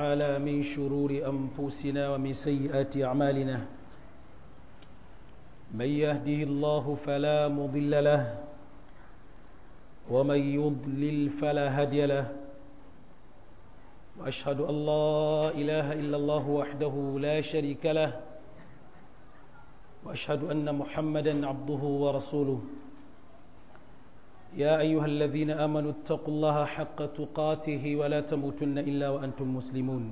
تعالى من شرور أنفسنا ومن سيئات أعمالنا من يهده الله فلا مضل له ومن يضلل فلا هادي له وأشهد أن لا إله إلا الله وحده لا شريك له وأشهد أن محمدا عبده ورسوله يا أيها الذين آمنوا اتقوا الله حق تقاته ولا تموتن إلا وأنتم مسلمون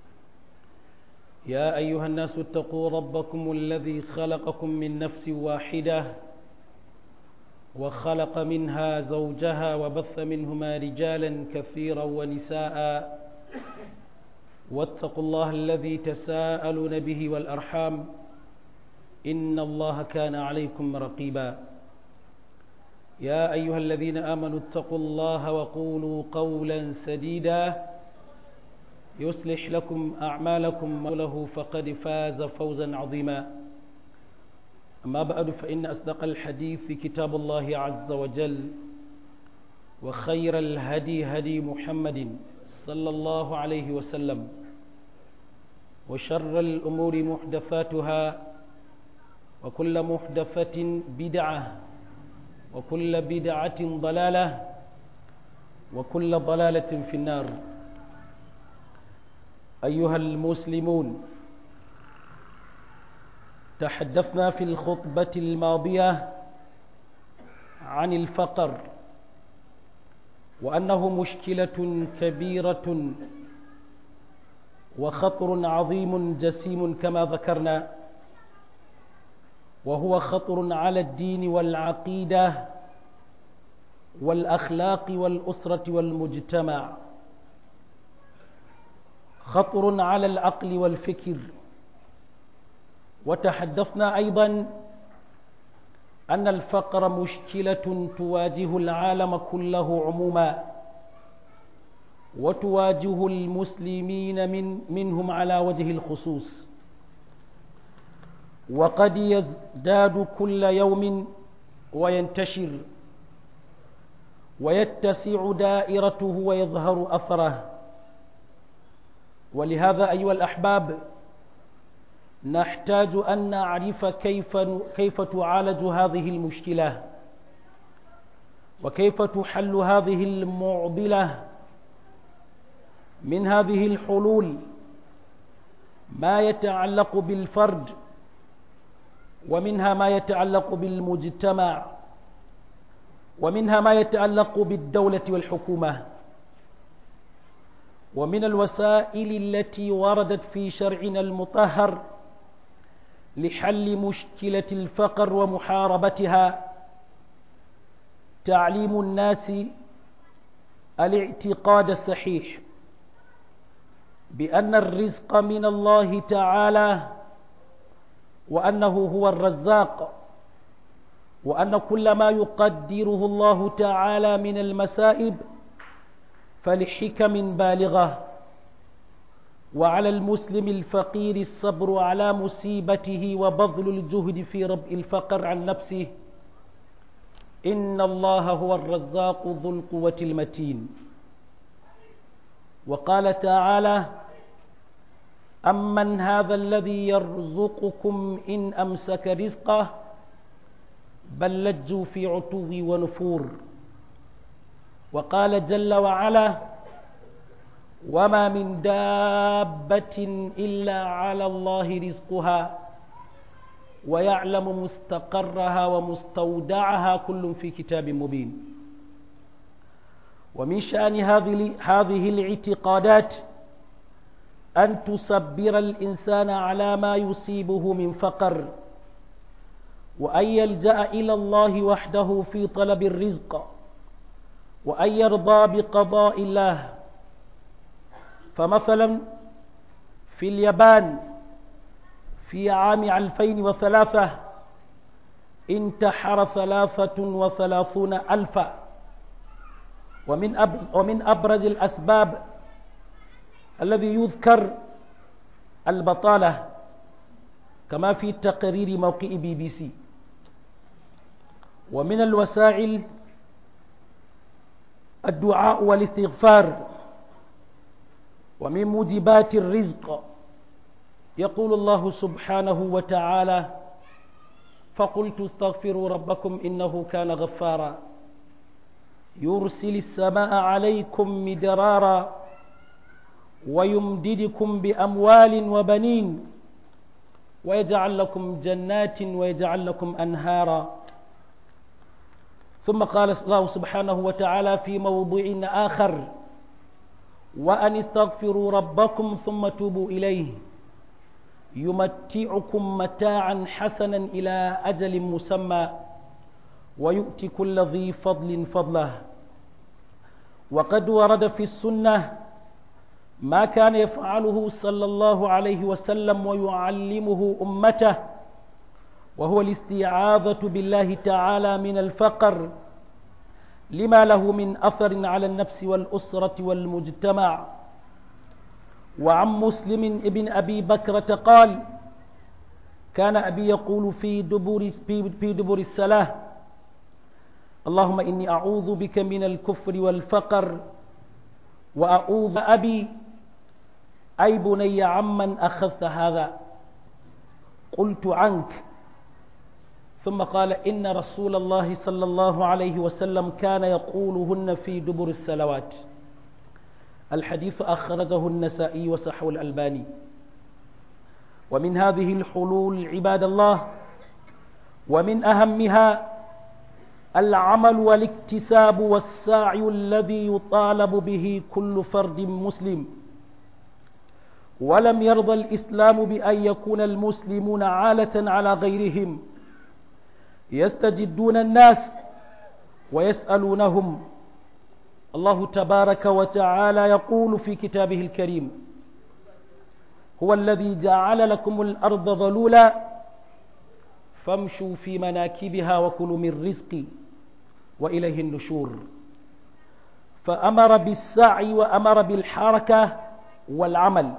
يا أيها الناس اتقوا ربكم الذي خلقكم من نفس واحدة وخلق منها زوجها وبث منهما رجالا كثيرا ونساء واتقوا الله الذي تساءلون به والأرحام إن الله كان عليكم رقيبا يا أيها الذين آمنوا اتقوا الله وقولوا قولا سديدا يصلح لكم أعمالكم وله فقد فاز فوزا عظيما أما بعد فإن أصدق الحديث في كتاب الله عز وجل وخير الهدي هدي محمد صلى الله عليه وسلم وشر الأمور محدثاتها وكل محدثة بدعة وكل بدعة ضلالة وكل ضلالة في النار أيها المسلمون تحدثنا في الخطبة الماضية عن الفقر وأنه مشكلة كبيرة وخطر عظيم جسيم كما ذكرنا وهو خطر على الدين والعقيدة والأخلاق والأسرة والمجتمع خطر على العقل والفكر وتحدثنا أيضا أن الفقر مشكلة تواجه العالم كله عموما وتواجه المسلمين من منهم على وجه الخصوص وقد يزداد كل يوم وينتشر ويتسع دائرته ويظهر أثره ولهذا أيها الأحباب نحتاج أن نعرف كيف, كيف تعالج هذه المشكلة وكيف تحل هذه المعضلة من هذه الحلول ما يتعلق بالفرد ومنها ما يتعلق بالمجتمع ومنها ما يتعلق بالدولة والحكومة ومن الوسائل التي وردت في شرعنا المطهر لحل مشكلة الفقر ومحاربتها تعليم الناس الاعتقاد الصحيح بأن الرزق من الله تعالى وأنه هو الرزاق وأن كل ما يقدره الله تعالى من المسائب فلحكم بالغة وعلى المسلم الفقير الصبر على مصيبته وبذل الجهد في ربء الفقر عن نفسه إن الله هو الرزاق ذو القوة المتين وقال تعالى أمن هذا الذي يرزقكم إن أمسك رزقه بل لجوا في عتو ونفور وقال جل وعلا وما من دابة إلا على الله رزقها ويعلم مستقرها ومستودعها كل في كتاب مبين ومن شأن هذه هذه الاعتقادات أن تصبر الإنسان على ما يصيبه من فقر وأن يلجأ إلى الله وحده في طلب الرزق وأن يرضى بقضاء الله فمثلا في اليابان في عام 2003 انتحر ثلاثة وثلاثون ألفا ومن, أب ومن أبرز الأسباب الذي يذكر البطالة كما في تقرير موقع بي بي سي ومن الوسائل الدعاء والاستغفار ومن موجبات الرزق يقول الله سبحانه وتعالى فقلت استغفروا ربكم إنه كان غفارا يرسل السماء عليكم مدرارا ويمددكم بأموال وبنين ويجعل لكم جنات ويجعل لكم أنهارا ثم قال الله سبحانه وتعالى في موضع آخر وأن استغفروا ربكم ثم توبوا إليه يمتعكم متاعا حسنا إلى أجل مسمى ويؤتي كل ذي فضل فضله وقد ورد في السنة ما كان يفعله صلى الله عليه وسلم ويعلمه أمته وهو الاستعاذة بالله تعالى من الفقر لما له من أثر على النفس والأسرة والمجتمع وعن مسلم ابن أبي بكرة قال كان أبي يقول في دبر, في دبر الصلاة اللهم إني أعوذ بك من الكفر والفقر وأعوذ أبي أي بني عمن أخذت هذا قلت عنك ثم قال إن رسول الله صلى الله عليه وسلم كان يقولهن في دبر الصلوات الحديث أخرجه النسائي وصحه الألباني ومن هذه الحلول عباد الله ومن أهمها العمل والاكتساب والسعي الذي يطالب به كل فرد مسلم ولم يرضى الإسلام بأن يكون المسلمون عالة على غيرهم يستجدون الناس ويسألونهم الله تبارك وتعالى يقول في كتابه الكريم هو الذي جعل لكم الأرض ظلولا فامشوا في مناكبها وكلوا من رزقي وإليه النشور فأمر بالسعي وأمر بالحركة والعمل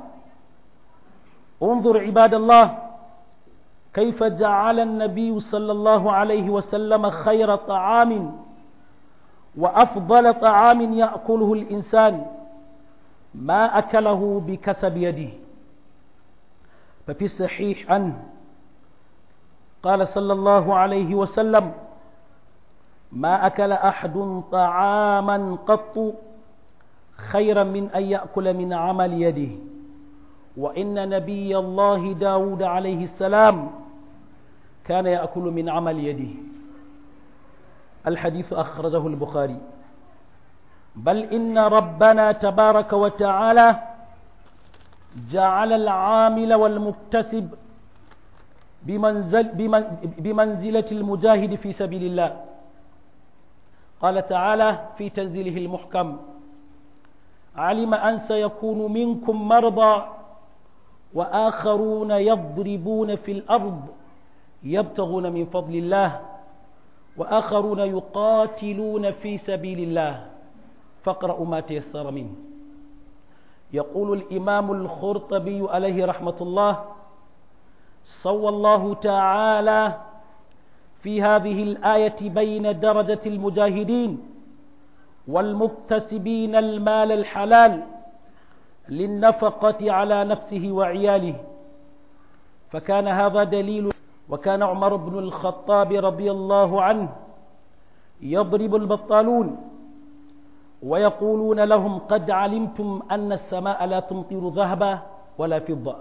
انظر عباد الله كيف جعل النبي صلى الله عليه وسلم خير طعام وأفضل طعام يأكله الإنسان ما أكله بكسب يده ففي الصحيح عنه قال صلى الله عليه وسلم ما أكل أحد طعاما قط خيرا من أن يأكل من عمل يده وإن نبي الله داود عليه السلام كان يأكل من عمل يده الحديث أخرجه البخاري بل إن ربنا تبارك وتعالى جعل العامل والمكتسب بمنزل بمنزلة المجاهد في سبيل الله قال تعالى في تنزيله المحكم علم أن سيكون منكم مرضى وآخرون يضربون في الأرض يبتغون من فضل الله وآخرون يقاتلون في سبيل الله فاقرأوا ما تيسر منه يقول الإمام الخرطبي عليه رحمة الله صوى الله تعالى في هذه الآية بين درجة المجاهدين والمكتسبين المال الحلال للنفقة على نفسه وعياله فكان هذا دليل وكان عمر بن الخطاب رضي الله عنه يضرب البطالون ويقولون لهم قد علمتم أن السماء لا تمطر ذهبا ولا فضة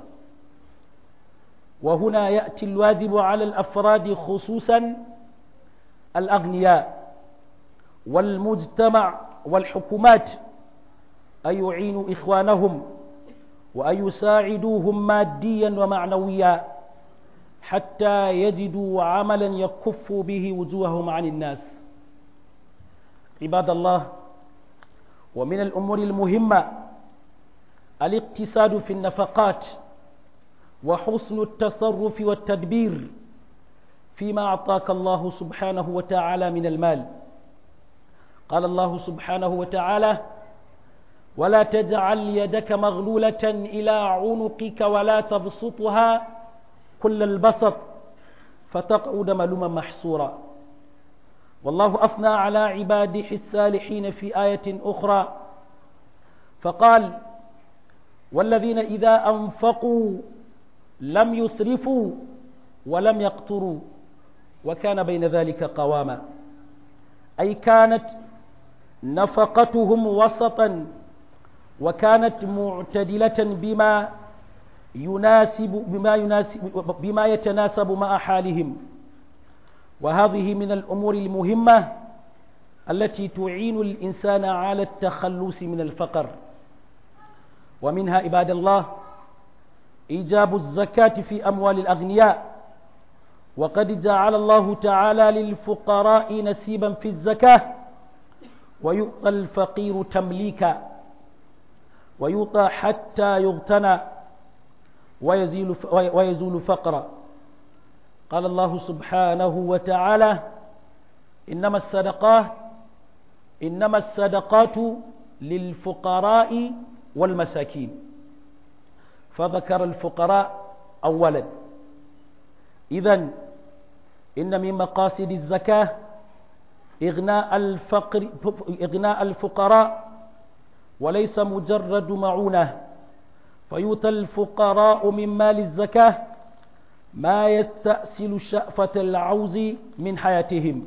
وهنا يأتي الواجب على الأفراد خصوصا الأغنياء والمجتمع والحكومات أن يعينوا إخوانهم وأن يساعدوهم ماديا ومعنويا حتى يجدوا عملا يكف به وجوههم عن الناس عباد الله ومن الأمور المهمة الاقتصاد في النفقات وحسن التصرف والتدبير فيما أعطاك الله سبحانه وتعالى من المال قال الله سبحانه وتعالى ولا تجعل يدك مغلولة إلى عنقك ولا تبسطها كل البسط فتقعد ملوما محسورا والله أثنى على عباده الصالحين في آية أخرى فقال والذين إذا أنفقوا لم يسرفوا ولم يقتروا وكان بين ذلك قواما أي كانت نفقتهم وسطا وكانت معتدلة بما يناسب بما يناسب بما يتناسب مع حالهم وهذه من الأمور المهمة التي تعين الإنسان على التخلص من الفقر ومنها عباد الله إيجاب الزكاة في أموال الأغنياء وقد جعل الله تعالى للفقراء نسيبا في الزكاة ويؤتى الفقير تمليكا ويؤتى حتى يغتنى ويزيل ويزول فقرا قال الله سبحانه وتعالى إنما الصدقات إنما الصدقات للفقراء والمساكين فذكر الفقراء أولا إذا إن من مقاصد الزكاة إغناء الفقر إغناء الفقراء وليس مجرد معونة فيؤتى الفقراء من مال الزكاة ما يستأصل شأفة العوز من حياتهم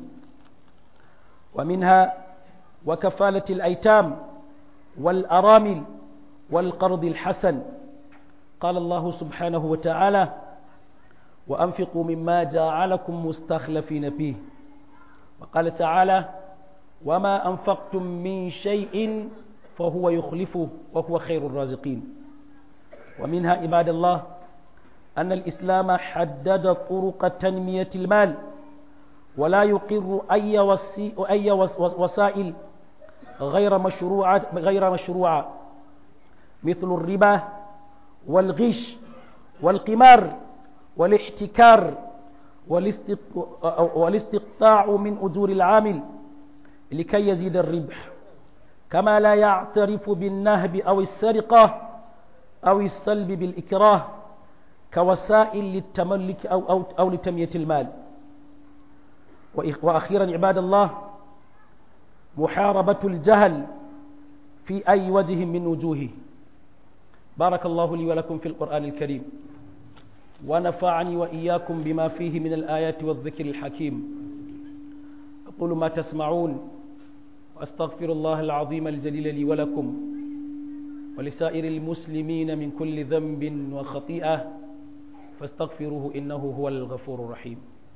ومنها وكفالة الأيتام والأرامل والقرض الحسن قال الله سبحانه وتعالى وأنفقوا مما جعلكم مستخلفين فيه وقال تعالى وما أنفقتم من شيء فهو يخلفه وهو خير الرازقين ومنها عباد الله أن الإسلام حدد طرق تنمية المال ولا يقر أي, وسي أي وسائل غير مشروعة غير مشروعة مثل الربا والغش والقمار والاحتكار والاستقطاع من أجور العامل لكي يزيد الربح كما لا يعترف بالنهب أو السرقة أو السلب بالإكراه كوسائل للتملك أو, أو, أو لتنمية المال وأخيرا عباد الله محاربة الجهل في أي وجه من وجوهه بارك الله لي ولكم في القرآن الكريم ونفعني وإياكم بما فيه من الآيات والذكر الحكيم أقول ما تسمعون وأستغفر الله العظيم الجليل لي ولكم ولسائر المسلمين من كل ذنب وخطيئة فاستغفروه إنه هو الغفور الرحيم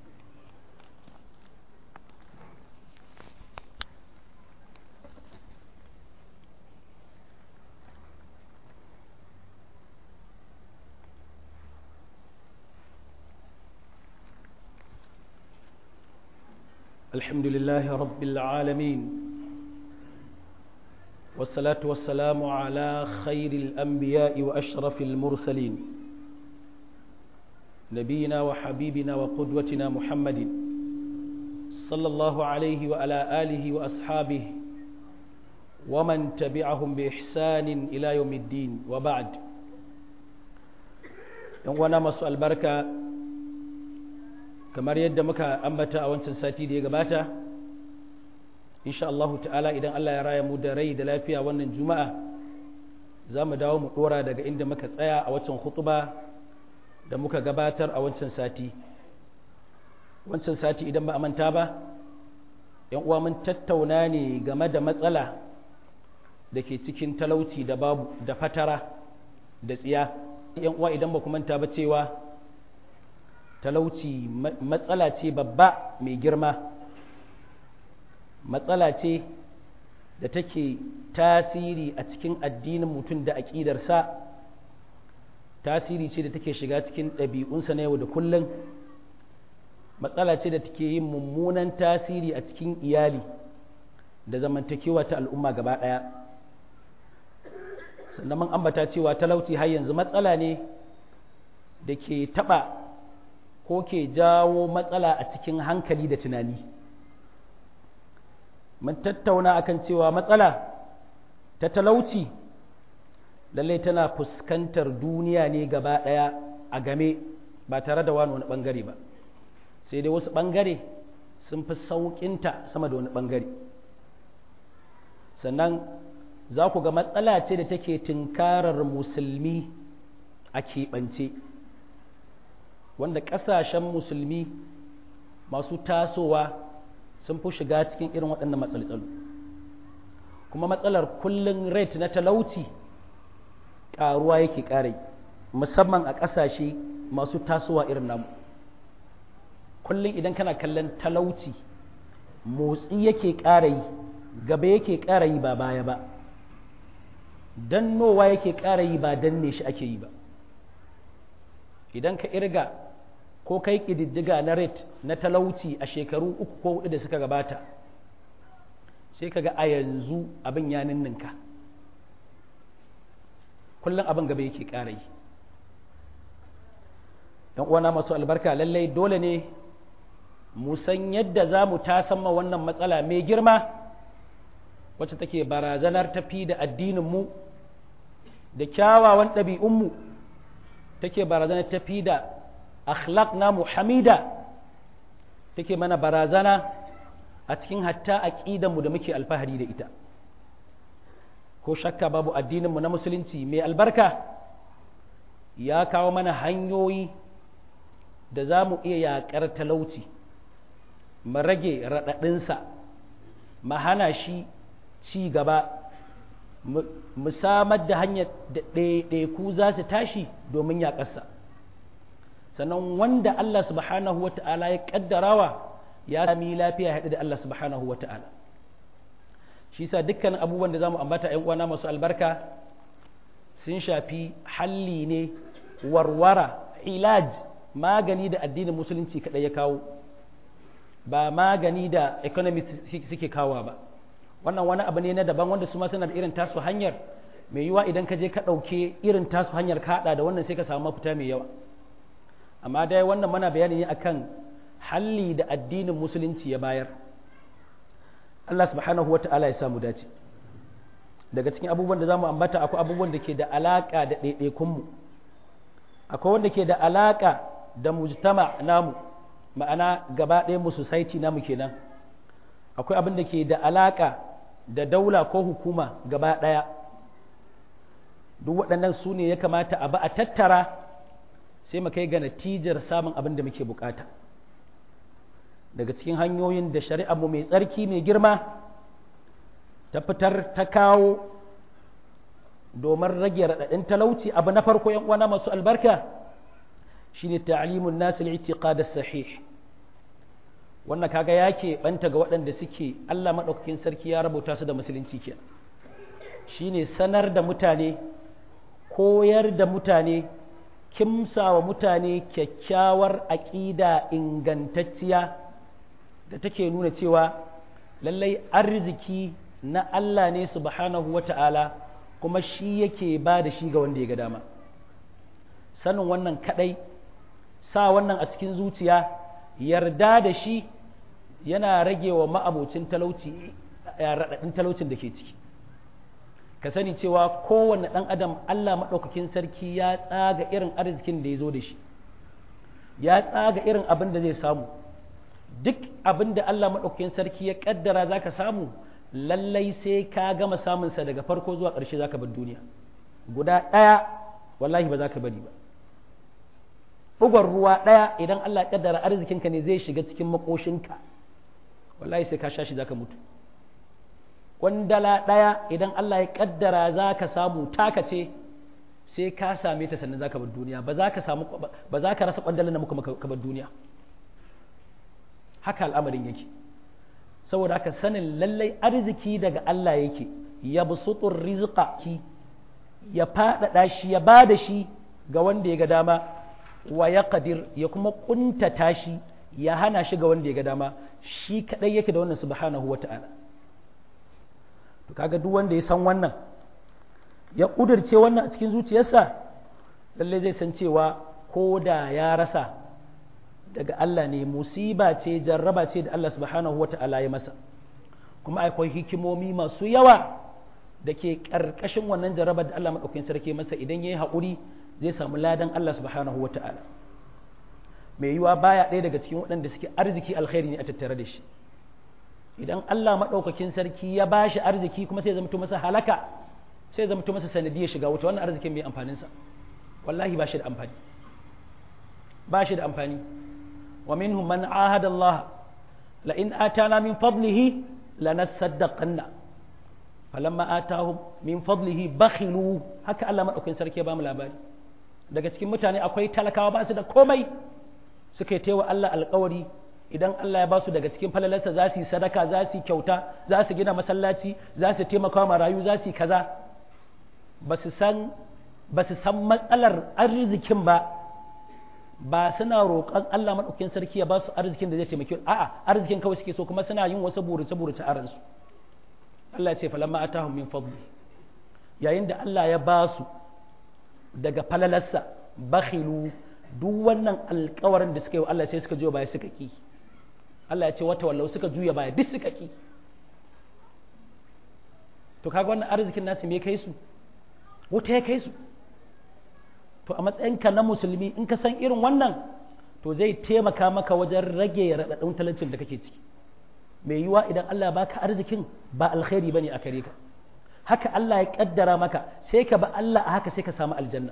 الحمد لله رب العالمين والصلاة والسلام على خير الأنبياء وأشرف المرسلين نبينا وحبيبنا وقدوتنا محمد صلى الله عليه وعلى آله وأصحابه ومن تبعهم بإحسان إلى يوم الدين وبعد وانا مسؤال البركة kamar yadda muka ambata a wancan sati da ya gabata insha Allah ta'ala idan Allah ya raya mu da rai da lafiya wannan juma'a za mu dawo mu dora daga inda muka tsaya a wancan hutuba da muka gabatar a wancan sati wancan sati idan ba a manta ba yan uwa mun tattauna ne game da matsala da ke cikin talauci da babu da fatara da tsiya yan uwa idan ba ku manta ba cewa talauci matsala ce babba mai girma matsala ce da take tasiri a cikin addinin mutum da aƙidarsa tasiri ce da take shiga cikin ɗabi'unsa na yau da kullum matsala ce da take yin mummunan tasiri a cikin iyali da zamantakewa ta al'umma gaba ɗaya sannan mun ambata cewa talauci har yanzu matsala ne da ke taɓa ko ke jawo matsala a cikin hankali da tunani mun tattauna akan cewa matsala ta talauci lallai tana fuskantar duniya ne gaba ɗaya a game ba tare da wani wani ɓangare ba sai dai wasu ɓangare sun fi sauƙinta sama da wani ɓangare sannan za ku ga matsala ce da take tunkarar musulmi a keɓance wanda ƙasashen musulmi masu tasowa sun fi shiga cikin irin waɗannan matsaltsalu kuma matsalar kullum rate na talauci ƙaruwa yake ƙarai musamman a ƙasashe masu tasowa irin namu kullum idan kana kallon talauci motsi yake ƙara yi gaba yake ƙara yi ba baya ba dannowa yake ƙara yi ba danne shi ake yi ba idan ka irga ko kai ƙididdiga na rate na talauci a shekaru uku ko hudu da suka gabata sai ka ga a yanzu abin ya ninninka kullum abin gaba yake ƙara yi ‘yan uwana masu albarka lallai dole ne mu san yadda za mu tasamma wannan matsala mai girma wacce take barazanar tafi da addininmu da kyawawan ɗabi'unmu take barazanar tafi da akhlaq na muhammida take mana barazana a cikin hatta aƙidanmu da muke alfahari da ita ko shakka babu addininmu na musulunci mai albarka ya kawo mana hanyoyi da za mu iya yaƙar talauci mu rage raɗaɗinsa mu hana shi ci gaba mu samar da hanyar da ɗaiɗaiku za su tashi domin yaƙarsa sannan wanda Allah subhanahu wa ta'ala ya ƙaddarawa ya sami lafiya haɗu da Allah subhanahu wa ta'ala shi sa dukkan abubuwan da za mu ambata ‘yan uwana masu albarka sun shafi halli ne warwara ilaj magani da addinin musulunci kaɗai ya kawo ba magani da economy suke kawo ba wannan wani abu ne na daban wanda su ma suna da irin tasu hanyar mai yiwa idan ka je ka ɗauke irin tasu hanyar ka haɗa da wannan sai ka samu mafita mai yawa amma dai wannan mana bayani ne akan halli da addinin musulunci ya bayar Allah subhanahu wa ta'ala ya samu dace daga cikin abubuwan da za mu ambata akwai abubuwan da ke da alaƙa da ɗaiɗaikunmu akwai wanda ke da alaƙa da mujtama namu ma'ana gaba ɗaya mu society namu kenan akwai abin da ke da alaƙa da daula ko hukuma gaba ɗaya duk waɗannan su ne ya kamata a ba a tattara sai mu kai ga natijar samun abin da muke bukata daga cikin hanyoyin da shari'ar mu mai tsarki mai girma ta fitar ta kawo domin rage raɗaɗin talauci abu na farko yan uwana masu albarka shine ta'limun nas al-i'tiqad as-sahih wannan kaga yake banta ga waɗanda suke Allah madaukakin sarki ya rubuta su da musulunci kenan shine sanar da mutane koyar da mutane kimsawa mutane kyakkyawar aƙida ingantacciya da take nuna cewa lallai arziki na Allah ne subhanahu wata'ala kuma shi yake ba da shi ga wanda ya ga dama sanin wannan kadai sa wannan a cikin zuciya yarda da shi yana rage wa ma'abocin talauci raɗaɗin talaucin da ke ciki ka sani cewa kowane ɗan adam Allah maɗaukakin sarki ya tsaga irin arzikin da ya zo da shi ya tsaga irin abin da zai samu duk abin da Allah maɗaukakin sarki ya ƙaddara za ka samu lallai sai ka gama samunsa daga farko zuwa ƙarshe za ka bar duniya guda ɗaya wallahi ba za ka bari ba bugon ruwa ɗaya idan Allah ya ƙaddara arzikinka ne zai shiga cikin makoshinka wallahi sai ka sha shi za ka mutu kwandala ɗaya idan Allah ya ƙaddara za ka samu taka ce sai ka same ta sannan za ka bar duniya ba za ka samu ba za ka rasa kwandalan da muka ka bar duniya haka al'amarin yake saboda haka sanin lallai arziki daga Allah yake ya busutur rizqa ki ya faɗaɗa shi ya ba da shi ga wanda ya ga dama wa ya qadir ya kuma kuntata shi ya hana shi ga wanda ya ga dama shi kadai yake da wannan subhanahu wata'ala to kaga duk wanda ya san wannan ya kudirce wannan a cikin zuciyarsa lallai zai san cewa ko da ya rasa daga Allah ne musiba ce jarraba ce da Allah subhanahu wa ta'ala ya masa kuma akwai hikimomi masu yawa da ke ƙarƙashin wannan jarraba da Allah maɗaukakin sarki masa idan ya yi haƙuri zai samu ladan Allah subhanahu wa ta'ala mai yiwa baya ɗaya daga cikin waɗanda suke arziki alkhairi ne a tattare da shi idan Allah maɗaukakin sarki ya ba shi arziki kuma sai ya zamto masa halaka sai ya zamto masa sanadiyar shiga wuta wannan arzikin mai amfaninsa wallahi ba shi da amfani ba shi da amfani wa minhum man ahada Allah la in atana min fadlihi lanasaddaqanna falamma atahum min fadlihi bakhilu haka Allah maɗaukakin sarki ya ba mu labari daga cikin mutane akwai talakawa ba su da komai suka yi taiwa Allah alkawari idan Allah ya ba su daga cikin falalarsa za su yi sadaka za su yi kyauta za su gina masallaci za su taimaka wa marayu za su yi kaza ba su san ba su san matsalar arzikin ba ba suna roƙon Allah maɗaukakin sarki ya ba su arzikin da zai taimake a'a arzikin kawai suke so kuma suna yin wasu burace burace a ransu Allah ya ce falamma atahum min fadli yayin da Allah ya ba su daga falalarsa bakhilu duk wannan alkawarin da suka yi wa Allah sai suka juya baya suka ki Allah ya ce wata wallau suka juya baya duk suka ki to kaga wannan arzikin nasu me kai su wuta ya kai su to a matsayinka na musulmi in ka san irin wannan to zai taimaka maka wajen rage raɗaɗin talaucin da kake ciki mai yiwa idan Allah baka arzikin ba alkhairi bane a kare ka haka Allah ya kaddara maka sai ka ba Allah a haka sai ka samu aljanna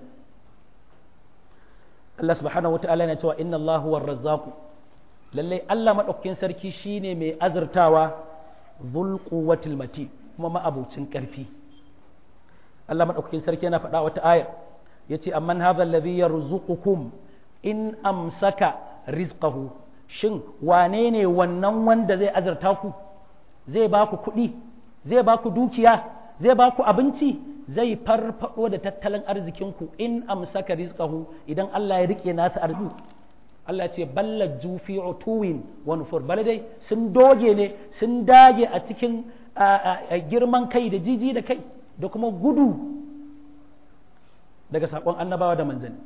Allah subhanahu wata'ala yana cewa inna Allah huwa razzaqu lalle Allah madaukakin sarki shine mai azurtawa dhul quwwatil mati kuma ma'abucin karfi Allah madaukakin sarki yana faɗa wata aya yace amman hadha alladhi yarzuqukum in amsaka rizqahu shin wane ne wannan wanda zai azurta ku zai ba ku kuɗi zai ba ku dukiya zai ba ku abinci zai farfado da tattalin arzikinku in amsaka rizqahu idan Allah ya rike nasa arziki Allah ce balla jufi utuwin wa nufur dai sun doge ne sun dage a cikin girman kai da jiji da kai da kuma gudu daga sakon annabawa da manzanni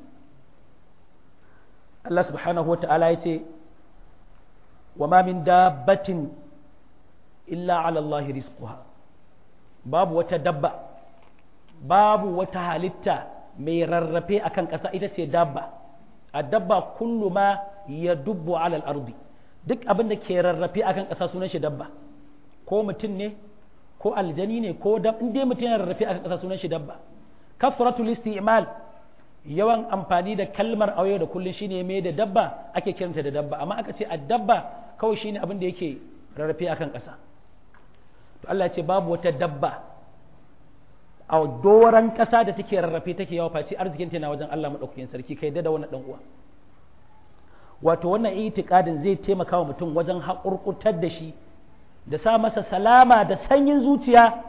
Allah subhanahu wa ta'ala ya ce wa ma min dabbatin illa ala Allah rizquha babu wata dabba babu wata halitta mai rarrafe akan ƙasa ita ce dabba a dabba kullu ma ya dubbu alal ardi duk abin da ke rarrafe akan ƙasa sunan shi dabba ko mutum ne ko aljani ne ko dab in dai mutum yana rarrafe akan ƙasa sunan shi dabba kafratul isti'mal yawan amfani da kalmar auye da kullun shine mai da dabba ake kiranta da dabba amma aka ce a dabba kawai shine abin da yake rarrafe akan ƙasa to Allah ya ce babu wata dabba a doran ƙasa da take rarrafe take yawa face arzikin na wajen Allah madaukakin sarki kai da wannan dan uwa wato wannan itikadin zai taimaka wa mutum wajen haƙurƙutar da shi da sa masa salama da sanyin zuciya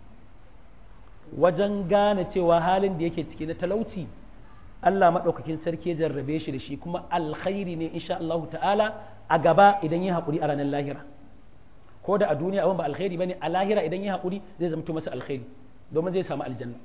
wajen gane cewa halin da yake ciki na talauci Allah maɗaukakin sarki ya jarrabe shi da shi kuma alkhairi ne insha Allah ta'ala a gaba idan yi haƙuri a ranar lahira ko da a duniya abin ba alkhairi bane a lahira idan yi haƙuri zai zamto masa alkhairi domin zai samu aljanna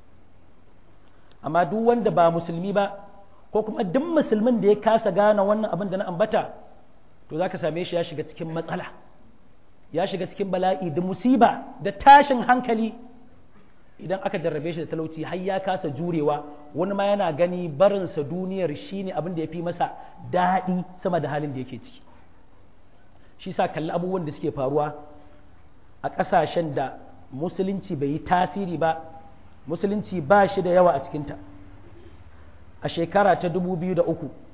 amma duk wanda ba musulmi ba ko kuma duk musulmin da ya kasa gane wannan abin da na ambata to zaka same shi ya shiga cikin matsala ya shiga cikin bala'i da musiba da tashin hankali idan aka jarrabe shi da talauci har ya kasa jurewa wani ma yana gani barinsa duniyar shine abin da ya fi masa daɗi sama da halin da yake ciki shi sa kalli abubuwan da suke faruwa a ƙasashen da musulunci bai yi tasiri ba musulunci ba shi da yawa a cikinta a shekara ta 2003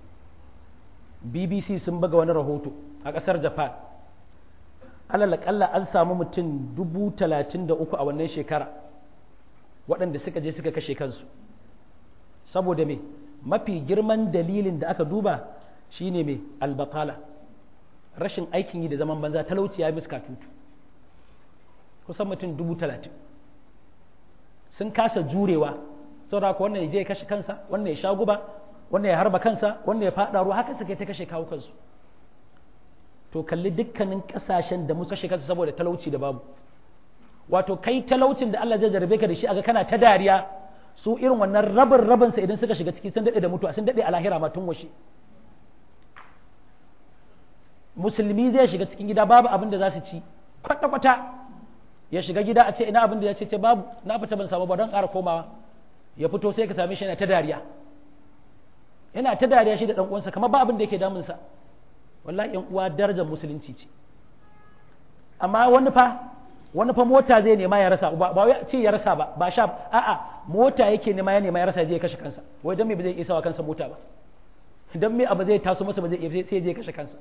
bbc sun buga wani rahoto a ƙasar japan alalakalla an samu mutum 33 a wannan shekara waɗanda suka je suka kashe kansu saboda me mafi girman dalilin da aka duba shine mai albatala rashin aikin yi da zaman banza talauci ya miska tutu kusan mutum dubu talatin sun kasa jurewa saboda haka wannan ya je ya kashe kansa wannan ya sha guba wannan ya harba kansa wannan ya faɗa ruwa haka suka ta kashe kawo kansu to kalli dukkanin ƙasashen da muka kashe kansu saboda talauci da babu wato kai talaucin da Allah zai jarabe ka da shi aga kana ta dariya su irin wannan rabin rabin sa idan suka shiga ciki sun dade da mutuwa sun dade a lahira ma tun washe musulmi zai shiga cikin gida babu abin da za su ci kwata kwata ya shiga gida a ce ina abin da ya ce ce babu na fita ban samu ba don ƙara komawa ya fito sai ka same shi yana ta dariya yana ta dariya shi da dan uwansa kamar ba abin da yake damun sa wallahi yan uwa darajar musulunci ce amma wani fa wani fa mota zai nema ya rasa ba wai ce ya rasa ba ba sha a'a mota yake nema ya nema ya rasa je ya kashe kansa wai dan me ba zai isa wa kansa mota ba dan me abu zai taso masa ba zai sai je ya kashe kansa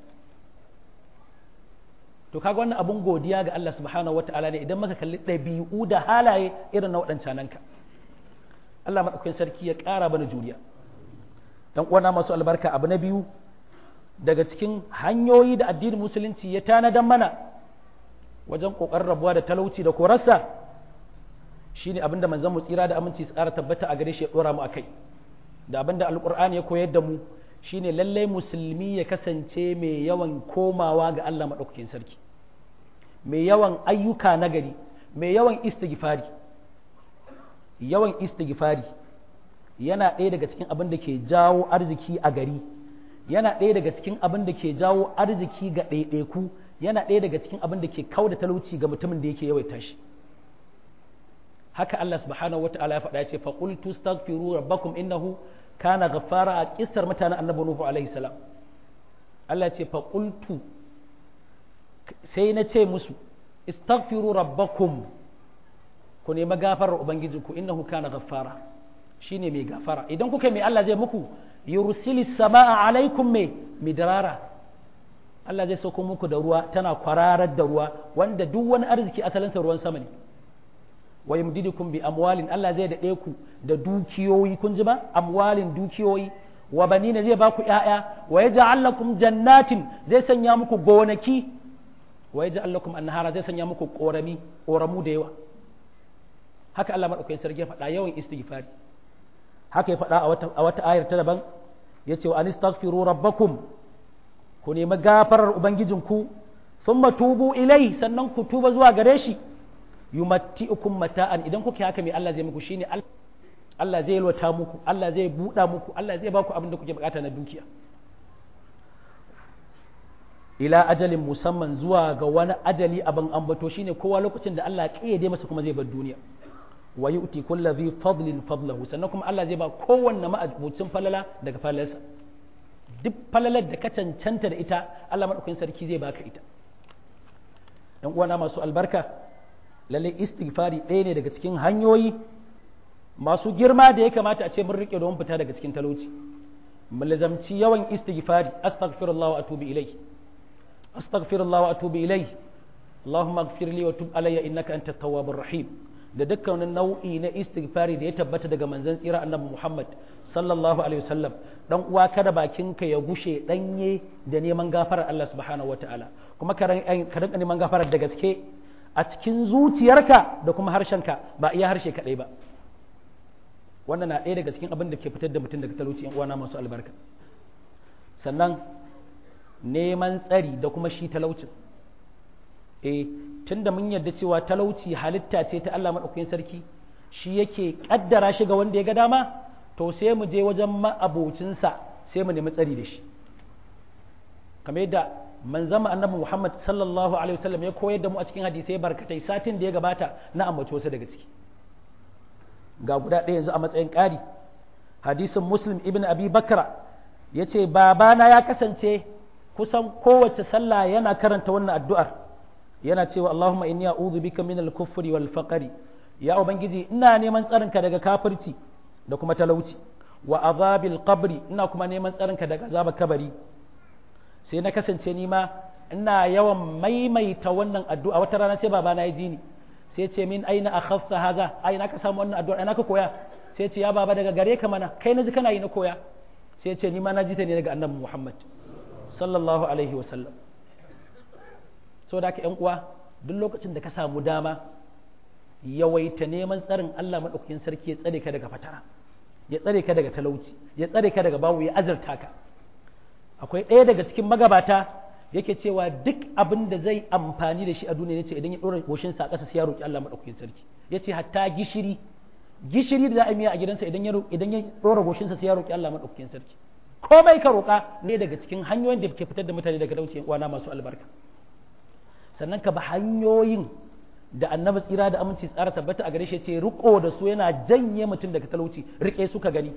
to kaga wannan abun godiya ga Allah subhanahu wataala ne idan muka kalli ɗabi'u da halaye irin na waɗancan ka Allah madaukakin sarki ya ƙara bana juriya dan uwana masu albarka abu na biyu daga cikin hanyoyi da addinin musulunci ya tanadan mana wajen ƙoƙarin rabuwa da talauci da korarsa shine abinda manzon mu tsira da aminci tsara tabbata a gare shi ya dora mu akai da abinda alqur'ani ya koyar da mu shine lalle musulmi ya kasance mai yawan komawa ga Allah madaukakin sarki mai yawan ayyuka nagari mai yawan istighfari yawan istighfari yana ɗaya daga cikin abin da ke jawo arziki a gari yana ɗaya daga cikin abin da ke jawo arziki ga ɗaiɗaiku yana ɗaya daga cikin abin da ke kau da talauci ga mutumin da yake yawaita shi haka Allah subhanahu wa ta'ala ya faɗa ya ce fa qultu astaghfiru rabbakum innahu kana ghaffara a kissar mutanen annabi nuhu alaihi salam Allah ya ce fa qultu sai na ce musu istaghfiru rabbakum ku nemi gafarar ubangijinku innahu kana ghaffara shine mai gafara idan kuka mai Allah zai muku yursilis samaa alaikum mai midrara Allah zai sauko muku da ruwa tana kwararar da ruwa wanda duk wani arziki asalinsa ruwan sama ne wa yumdidukum bi amwalin Allah zai daɗe ku da dukiyoyi kun ji ba amwalin dukiyoyi wa banina zai ba ku ƴaƴa wa yaj'al lakum jannatin zai sanya muku gonaki wa yaj'al lakum anhara zai sanya muku korami koramu da yawa haka Allah madaukakin sarki ya faɗa yawan istighfari haka ya faɗa a wata a wata ayar ta daban yace wa anistaghfiru rabbakum ku nemi gafarar ubangijinku thumma tubu ilai sannan ku tuba zuwa gare shi yumatti'ukum mata'an idan kuke haka mai Allah zai muku shine Allah zai yalwata muku Allah zai buɗa muku Allah zai baku abin da kuke bukata na dukiya ila ajalin musamman zuwa ga wani ajali abin ambato shine kowa lokacin da Allah ya kayyade masa kuma zai bar duniya wa yu'ti kulli dhi fadlin fadlahu sannan kuma Allah zai ba kowanne ma'abucin falala daga falalarsa duk falalar da ka cancanta da ita Allah madaukakin sarki zai baka ita dan uwana masu albarka lalle istighfari ɗaya ne daga cikin hanyoyi masu girma da ya kamata a ce mun rike don fita daga cikin talauci mulzamci yawan istighfari astaghfirullah wa atubu ilayhi astaghfirullah wa atubu ilayhi اللهم اغفر لي وتب علي انك انت التواب الرحيم da dukkanin nau'i na istighfari da ya tabbata daga manzon tsira annabi Muhammad sallallahu alaihi wasallam dan uwa kada bakinka ya gushe danye da neman gafarar Allah subhanahu wataala kuma ka rinka neman gafarar da gaske a cikin zuciyarka da kuma harshenka ba iya harshe kadai ba wannan na ɗaya daga cikin abin da ke fitar da mutum daga talauci yan uwana masu albarka sannan neman tsari da kuma shi talaucin eh tunda mun yarda cewa talauci halitta ce ta Allah madaukakin sarki shi yake kaddara shi ga wanda ya ga dama to sai mu je wajen ma'abocinsa sai mu nemi tsari da shi kamar yadda manzama annabi Muhammad sallallahu alaihi wasallam ya koyar da mu a cikin hadisai barkatai satin da ya gabata na ambaci wasu daga ciki ga guda ɗaya yanzu a matsayin ƙari hadisin muslim ibn abi bakra ya ce babana ya kasance kusan kowace sallah yana karanta wannan addu'ar yana cewa Allahumma inni a'udhu bika min al-kufri wal faqri ya ubangiji ina neman tsarinka daga kafirci da kuma talauci wa azabil qabri ina kuma neman tsarinka daga azabar kabari sai na kasance ni ma ina yawan maimaita wannan addu'a wata rana sai babana ya ji ni sai ce min aina akhafta haza aina ka samu wannan addu'a aina ka koya sai ce ya baba daga gare ka mana kai naji kana yi na koya sai ce ni ma na ji ta ne daga annabi Muhammad sallallahu alaihi wa sallam so da ka yan uwa duk lokacin da ka samu dama yawaita neman tsarin Allah madaukakin sarki ya tsare ka daga fatara ya tsare ka daga talauci ya tsare ka daga bawu ya azurta ka akwai ɗaya daga cikin magabata yake cewa duk abin da zai amfani da shi a duniya yace idan ya dora goshin sa a ƙasa sai ya roki Allah madaukakin sarki yace hatta gishiri gishiri da za a miya a gidansa idan ya idan ya dora goshin sa sai ya roki Allah madaukakin sarki komai ka roka ne daga cikin hanyoyin da ke fitar da mutane daga dauce uwana masu albarka sannan ka bi hanyoyin da annabi tsira da aminci tsara tabbata a gare shi ce riko da su yana janye mutum daga talauci rike su ka gani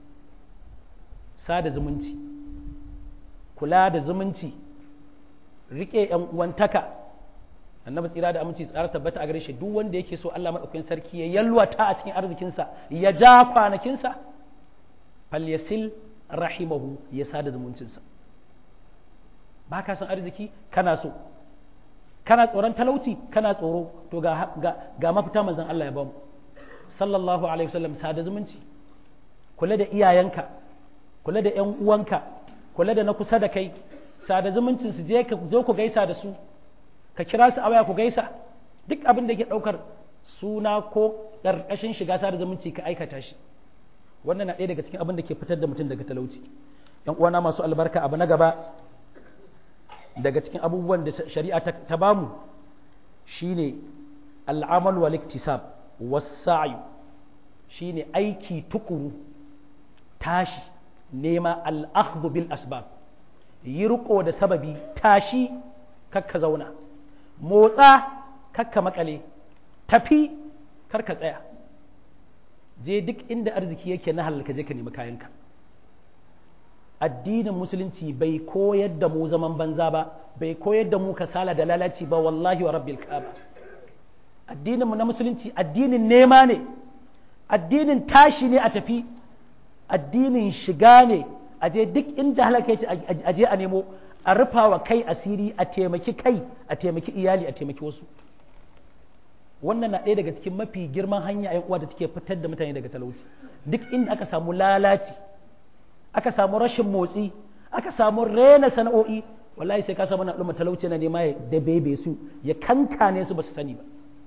sada zumunci kula da zumunci rike yan uwantaka annabi tsira da aminci tsara tabbata a gare shi duk wanda yake so Allah madaukakin sarki ya yalwata a cikin arzikinsa ya ja kwanakinsa falyasil rahimahu ya sada zumuncinsa ba ka san arziki kana so kana tsoron talauci kana tsoro to ga, ga, ga mafita manzon Allah ya bamu sallallahu alaihi wasallam sada zumunci kula da iyayenka kula da ƴan uwanka kula da na kusa da kai sada zumuncin su je ka zo ku gaisa da su ka kira su a waya ku gaisa duk abin da ke ɗaukar suna ko ƙarƙashin shiga sada zumunci ka aikata shi wannan na ɗaya daga cikin abin da ke fitar da mutum daga talauci ƴan uwana masu albarka abu na gaba daga cikin abubuwan da shari'a ta bamu shine al'amal wal iktisab was-sa'i shine aiki tukuru tashi nema al-akhdhu bil asbab yi riko da sababi tashi kakka zauna motsa kakka makale tafi karka tsaya je duk inda arziki yake na halal ka je ka nemi kayanka addinin musulunci bai koyar da mu zaman banza ba bai koyar da mu kasala da lalaci ba wallahi wa rabbil ka'aba addinin mu na musulunci addinin nema ne addinin tashi ne a tafi addinin shiga ne a je duk inda halaka yace a je a nemo a rufa wa kai asiri a taimaki kai a taimaki iyali a taimaki wasu wannan na ɗaya daga cikin mafi girman hanya yan uwa da take fitar da mutane daga talauci duk inda aka samu lalaci aka samu rashin motsi aka samu rena sana'o'i wallahi sai ka samu na al'umma talauci na nema ya dabebe su ya kankane su ba su sani ba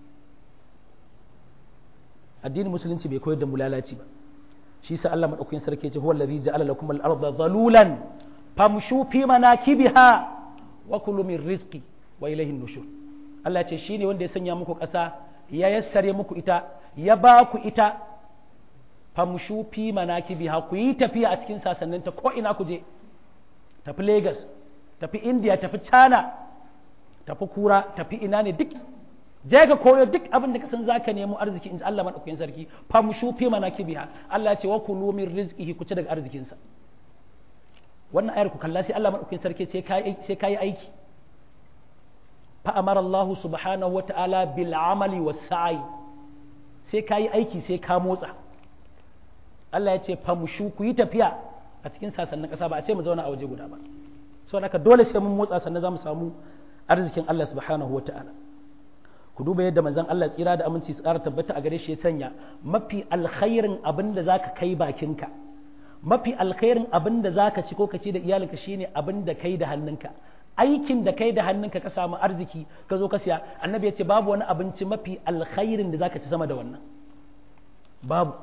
addinin musulunci bai koyar da mu lalaci ba shi sa Allah madaukakin sarki ya ce huwa allazi ja'ala lakum al-ardha dhalulan famshu fi manakibiha wa kulu min rizqi wa ilayhi nushur Allah ce shine wanda ya sanya muku ƙasa ya yassare muku ita ya ba ku ita famshu fi manakibiha ku yi tafiya a cikin sasanninta ko ina ku je tafi Lagos tafi India tafi China tafi Kura tafi ina ne duk je ka koyo duk abin da ka san zaka nemo arziki in Allah madaukakin sarki famshu fi manakibiha Allah ce wa kulu min rizqihi ku ci daga arzikinsa wannan ayar ku kalla sai Allah madaukakin sarki sai kai sai kai aiki fa amara Allah subhanahu wata'ala bil amali was sa'i sai kai aiki sai ka motsa Allah ya ce famshu ku yi tafiya a cikin sasannin ƙasa ba a ce mu zauna a waje guda ba so haka dole sai mun motsa sannan za mu samu arzikin Allah subhanahu wata'ala ku duba yadda manzon Allah tsira da aminci su ƙara tabbata a gare shi ya sanya mafi alkhairin abin da zaka kai bakinka mafi alkhairin abin da zaka ci ko ka ci da iyalinka shine abin da kai da hannunka aikin da kai da hannunka ka samu arziki ka zo ka siya annabi ya ce babu wani abinci mafi alkhairin da zaka ci sama da wannan babu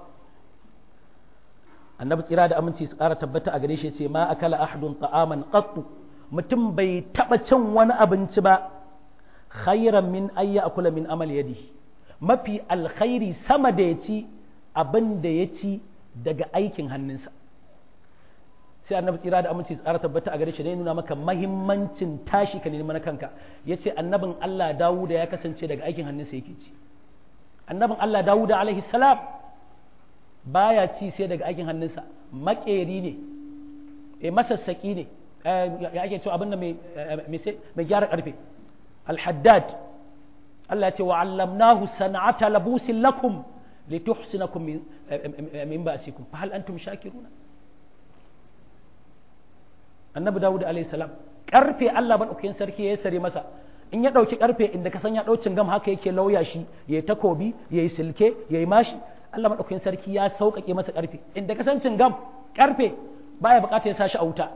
annabi tsira da aminci su ƙara tabbata a gare shi ya ce ma akala ahadun ta'aman qattu mutum bai taba cin wani abinci ba khairan min ayya akula min amal yadi mafi alkhairi sama da ya ci abin da ya ci daga aikin hannunsa sai annabi tsira da aminci tsara tabbata a gare shi ne nuna maka mahimmancin tashi ka nemi na kanka ya ce annabin Allah Dawuda ya kasance daga aikin hannunsa yake ci annabin Allah Dawuda alaihi salam baya ci sai daga aikin hannunsa makeri ne e masassaki ne ya ake cewa abin da mai gyara karfe الحداد التي وعلمناه صنعة لبوس لكم لتحسنكم من, من بأسكم فهل أنتم شاكرون النبي داود عليه السلام karfe Allah ban ukin sarki ya sare masa in ya dauki karfe inda ka san ya daucin gam haka yake lauya shi yayi takobi yayi silke yayi mashi Allah madaukakin sarki ya sauƙaƙe masa karfe inda ka san gam karfe baya bukata ya sashi a wuta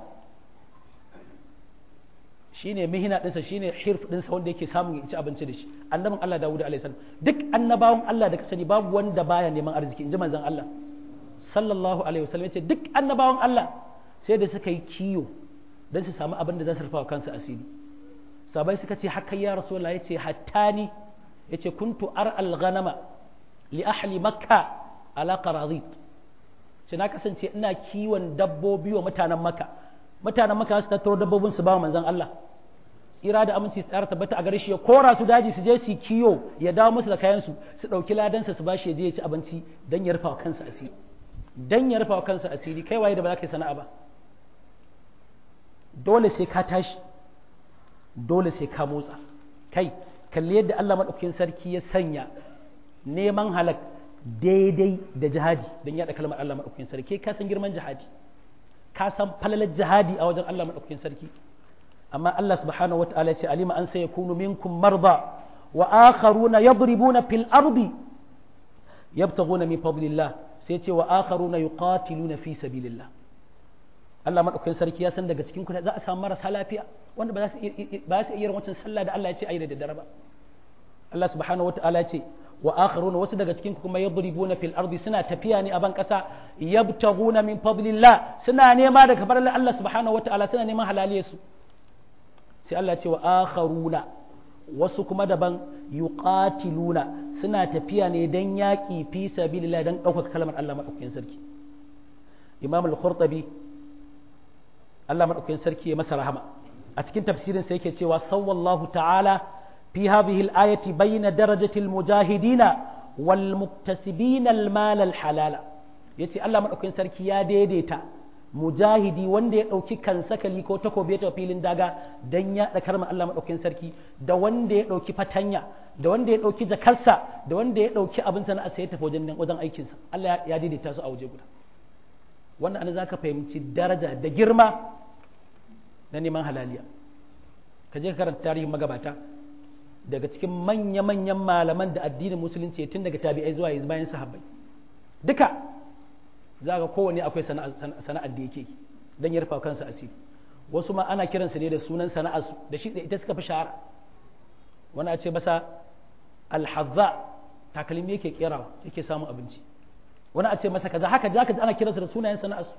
shine mihina ɗinsa shine hirf ɗinsa wanda yake samun ya ci abinci da shi annabin Allah Dawud alaihi salam duk annabawan Allah da ka sani babu wanda baya neman arziki inji manzon Allah sallallahu alaihi wasallam yace duk annabawan Allah sai da suka yi kiyo dan su samu abin da za su rufa kansu asiri sabai suka ce haka ya rasulullah yace hattani yace kuntu ar al ghanama li ahli makka ala qaradit sai na kasance ina kiwon dabbobi wa mutanen makka mutanen maka su tattaro dabbobin su ba manzon Allah tsira da aminci tsara tabbata a gare shi ya kora su daji su je su kiyo ya dawo musu da kayan su su dauki ladansa su bashi ya je ya ci abinci dan ya rufa wa kansa asiri dan ya rufa wa kansa asiri kai waye da ba za ka yi sana'a ba dole sai ka tashi dole sai ka motsa kai kalli yadda Allah maɗaukakin sarki ya sanya neman halak daidai da jihadi don yaɗa kalmar Allah maɗaukakin sarki ka san girman jihadi ka san falalar jihadi a wajen Allah maɗaukakin sarki amma Allah subhanahu wa ta'ala ce alima an sai yakunu minkum marda wa akharuna yadribuna fil ardi yabtaghuna min fadlillah sai ce wa akharuna yuqatiluna fi sabilillah Allah maɗaukakin sarki ya san daga cikin ku za a samu marasa lafiya wanda ba za su iya wancan sallah da Allah ya ce ayi da daddare ba Allah subhanahu wataala ya ce wa akharuna wasu daga cikin ku kuma yadribuna fil ardi suna tafiya ne a ban kasa yabtaghuna min fadlillah suna nema daga farar Allah subhanahu wataala suna neman halaliyar su sai Allah ya ce wa akharuna wasu kuma daban yuqatiluna suna tafiya ne dan yaƙi fi sabilillah dan ɗaukaka kalmar Allah maɗaukakin sarki Imam al-Qurtubi Allah maɗaukakin sarki ya masa rahama a cikin tafsirin sa yake cewa sawallahu ta'ala fi hadhihi al-ayati bayna darajati al-mujahidina wal muktasibina al-mal al-halala yace Allah maɗaukakin sarki ya daidaita mujahidi wanda ya ɗauki kansakali ko takobi ta filin daga dan ya ɗakar ma Allah maɗaukakin sarki da wanda ya ɗauki fatanya da wanda ya ɗauki jakarsa da wanda ya ɗauki abin sana'a sai ya tafi wajen wajen aikinsa Allah ya daidaita su a waje guda wannan an za ka fahimci daraja da girma na neman halaliya ka je ka karanta tarihin magabata daga cikin manya-manyan malaman da addinin musulunci tun daga tabi'ai zuwa yanzu bayan sahabbai duka za ga kowane akwai sana'ar da yake don ya rufa kansa asiri wasu ma ana kiransu ne da sunan sana'arsu da shi da ita suka fi shahara wani a ce masa alhazza takalmi yake kerawa yake samun abinci wani a ce masa kaza haka ja ka ana kiransu da sunayen sana'arsu